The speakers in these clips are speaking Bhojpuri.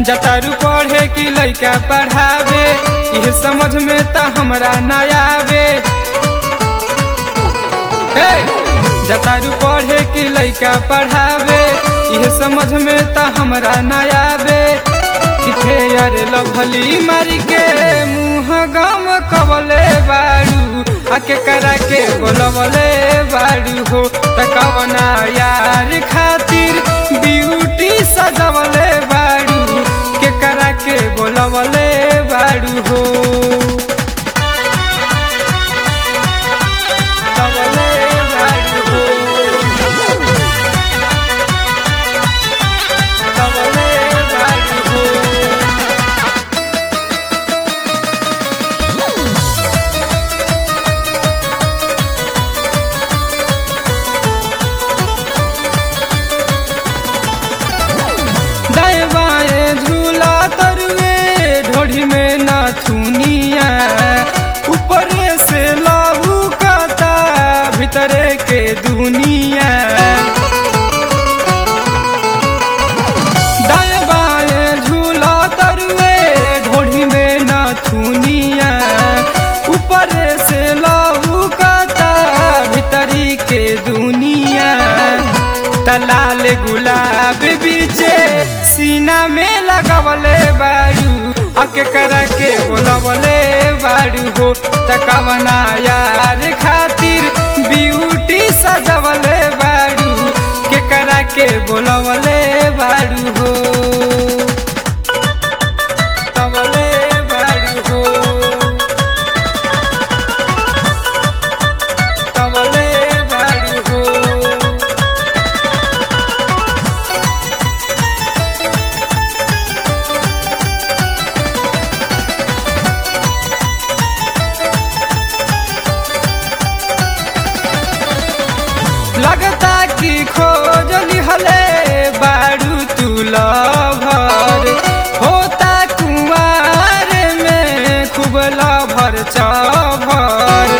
जतारू पढ़े कि लइका पढ़ावे इहे समझ में त हमरा ना आवे हे! जतारू पढ़े कि लइका पढ़ावे इहे समझ में त हमरा ना आवे किथे अरे लभली मारी के मुँह गम कबले बारू आके करा के बोलबले बारू हो त कवना यार खातिर ब्यूटी सजवले बारू के करा के बोलबले बारू हो कबले बारू हो कबले बारू हो दाएं बाएं झूला तरुए ढोढ़ी में नाथुनिया ऊपरे से लाहू काता भीतरे के दुनिया दाएं बाएं झूला तरुए ढोढ़ी में नाथुनिया ऊपरे से लाहू काता भीतरी के दुनिया तलाल गुलाब बीचे सीना में लगवले बारू अके करा के बोलवले बारू हो तकवना यार खातिर ब्यूटी सजवले बारू के करा के बोलवले बारू हो कवले बारू हो कवले बारू हो लगता कि खोज लिहले बारू तू लभर होता कुमार में खूब लभर चभर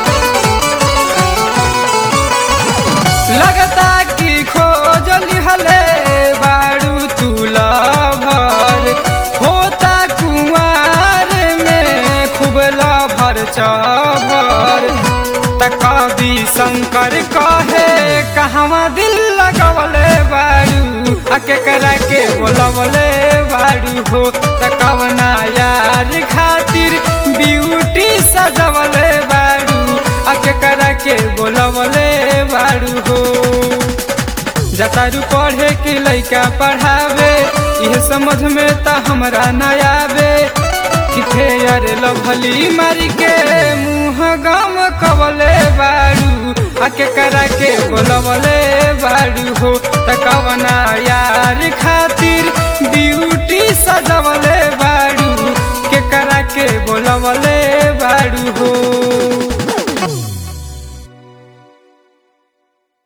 लगता कि खोज लिहले बारू तू लभर होता कुमार में खूब लभर चभर त कवि शंकर कहे कहवा दिल लगवले बारू आके करा के बोलवले बारू हो त कवना यार खातिर ब्यूटी सजवले बारू आके करा के बोलवले बारू हो जतारू पढ़े कि लइका पढ़ावे इहे समझ में त हमरा ना आवे किथे अरे लभली मारी के मुँह गम कबले बारू आके करा के बोलवले बारू हो त कवना यार खातिर ब्यूटी सजवले बारू के करा के बोलवले बारू